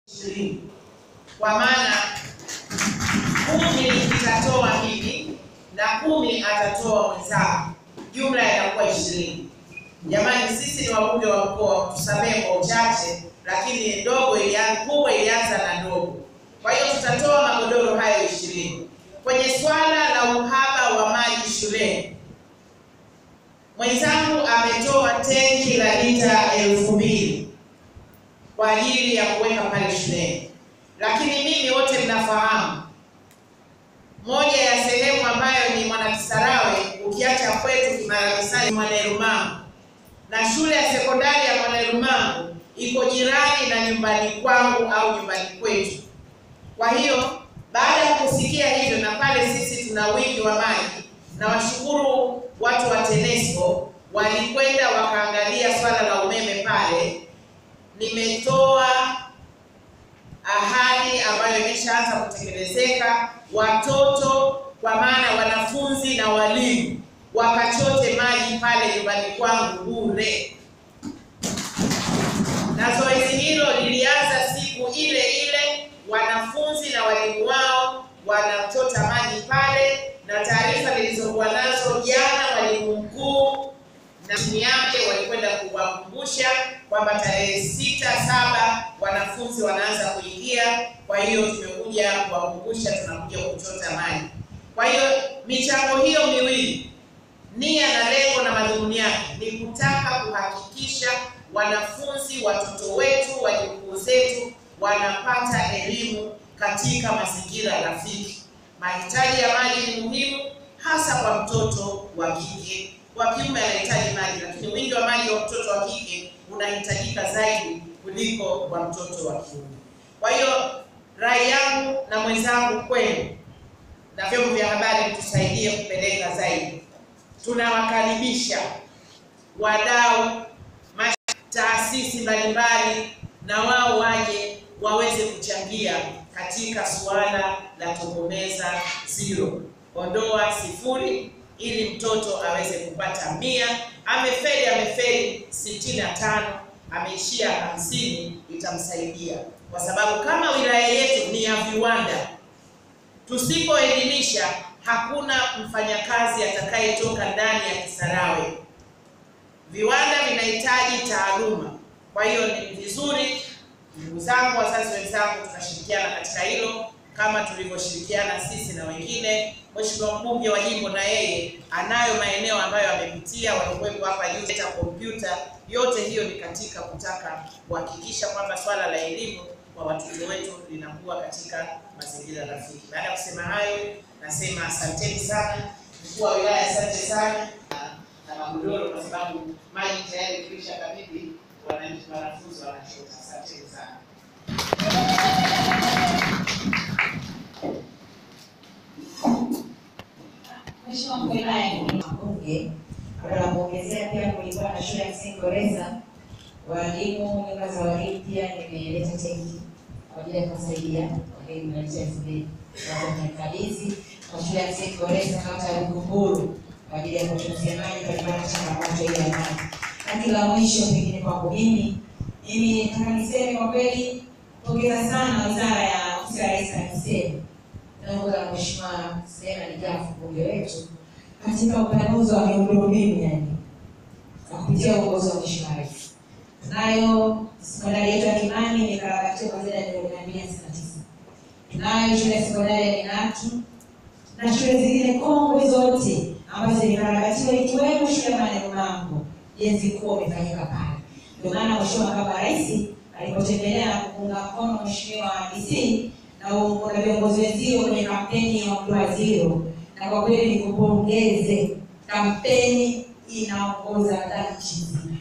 ishirini kwa maana kumi itatoa mimi na kumi atatoa mwenzangu, jumla inakuwa ishirini. Jamani, sisi ni wabunge wa mkoa, tusamehe kwa uchache, lakini ndogo ilianza, kubwa ilianza na ndogo. Kwa hiyo tutatoa magodoro hayo ishirini. Kwenye swala la uhaba wa maji shuleni, mwenzangu ametoa tenki la lita elfu mbili kwa ajili ya kuweka pale shuleni, lakini mimi wote mnafahamu moja ya sehemu ambayo ni Mwanakisarawe, ukiacha kwetu Kimaramisani, Mwanerumangu na shule ya sekondari ya Mwanerumangu iko jirani na nyumbani kwangu au nyumbani kwetu. Kwa hiyo baada ya kusikia hivyo, na pale sisi tuna wingi wa maji, na washukuru watu wa TANESCO walikwenda wakaangalia swala la umeme pale. Nimetoa ahadi ambayo imeshaanza kutekelezeka, watoto kwa maana wanafunzi na walimu wakachote maji pale nyumbani kwangu bure, na zoezi hilo lilianza siku ile ile, wanafunzi na walimu wao wanachota maji pale, na taarifa nilizokuwa nazo jana, mwalimu mkuu na timu yake walikwenda kuwakumbusha kwamba tarehe sita saba wanafunzi wanaanza kuingia. Kwa hiyo tumekuja kuwakumbusha, tunakuja kuchota maji. Kwa hiyo michango hiyo miwili, nia na lengo na madhumuni yake ni kutaka kuhakikisha wanafunzi, watoto wetu, wajukuu zetu wanapata elimu katika mazingira rafiki. Mahitaji ya maji ni muhimu, hasa kwa mtoto wa kike wa kiume anahitaji maji, lakini wingi wa maji wa mtoto wa kike unahitajika zaidi kuliko wa mtoto wa kiume. Kwa hiyo rai yangu na mwenzangu kwenu na vyombo vya habari, tusaidie kupeleka zaidi. Tunawakaribisha wadau, taasisi mbalimbali, na wao waje waweze kuchangia katika suala la tokomeza zero, ondoa sifuri ili mtoto aweze kupata mia. Amefeli amefeli sitini na tano, ameishia hamsini, itamsaidia kwa sababu kama wilaya yetu ni ya viwanda, tusipoelimisha hakuna mfanyakazi atakayetoka ndani ya Kisarawe. Viwanda vinahitaji taaluma. Kwa hiyo ni vizuri, ndugu zangu, wazazi wenzangu, tunashirikiana katika hilo kama tulivyoshirikiana sisi na wengine. Mheshimiwa mbunge wa jimbo na yeye anayo maeneo ambayo amepitia, walikuwepo hapa juu ta kompyuta. Yote hiyo ni katika kutaka kuhakikisha kwamba swala la elimu kwa watoto wetu linakuwa katika mazingira rafiki. Baada ya kusema hayo, nasema asanteni sana mkuu wa wilaya, asante sana na magodoro, kwa sababu maji tayari kuisha kabidhi wananchi, wanafunzi wanachota. Asanteni sana. Mheshimiwa mkuu wa wilaya ni mbunge, baada ya kuongezea pia kulikuwa na shule ya msingi Goreza, walimu, nyumba za walimu pia nimeleta tenki kwa ajili ya kuwasaidia walimu na elfu mbili wamekabidhi kwa shule ya msingi Goreza kata ya Bukumburu kwa ajili ya kutunzia maji kulingana na changamoto ile ya maji. Lakini la mwisho pengine kwangu mimi, mimi nataka niseme kwa kweli, pongeza sana wizara ya ofisi ya Rais TAMISEMI naongoza na Mheshimiwa Suleiman Jafo mbunge wetu katika upanuzi wa miundombinu yani kwa kupitia uongozi wa Mheshimiwa Rais. Tunayo sekondari yetu ya Kimani imekarabatiwa kwa zaidi ya milioni mia mbili hamsini na tisa. Tunayo shule ya sekondari ya Minatu na shule zingine kongwe zote ambazo zimekarabatiwa ikiwemo shule ya Manerumangu. Ujenzi mkuu umefanyika pale. Ndio maana Mheshimiwa Makamu wa Rais alipotembelea na kuunga mkono Mheshimiwa DC na na viongozi wenzio kwenye kampeni ya Ondoa Zero, na kwa kweli nikupongeze, kampeni inaongoza nchi nzima,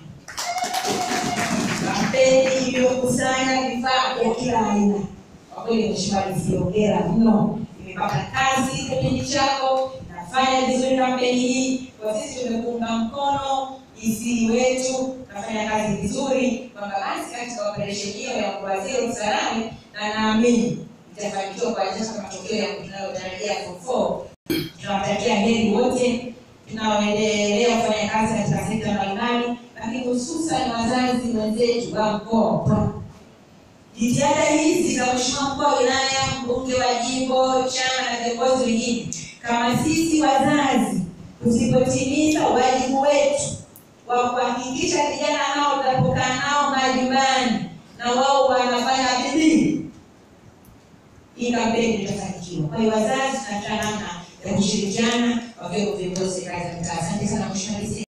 kampeni iliyokusanya vifaa vya kila aina. Kwa kweli Mheshimiwa Rais, hongera mno, imepata kazi kipindi chako, nafanya vizuri kampeni hii. Kwa sisi tumekuunga mkono DC wetu, nafanya kazi vizuri, kwamba basi katika operesheni hiyo ya Ondoa Zero Usalama, na naamini itafanikiwa kuanzisha matokeo ya tunayotarajia form 4. Tunawatakia heri wote tunaoendelea kufanya kazi katika sekta mbalimbali, lakini hususan wazazi wenzetu wa mkoa jitihada hizi za mheshimiwa mkuu wa wilaya mbunge wa jimbo chama na viongozi wengine kama sisi wazazi tusipotimiza wajibu wetu wa kuhakikisha vijana hao tutapokaa nao majumbani na wao wanafanya bidii hii kampeni itafanikiwa. Kwa hiyo wazazi tunataka namna ya kushirikiana wakiwemo viongozi kazi ya mtaa. Asante sana mheshimiwa DC.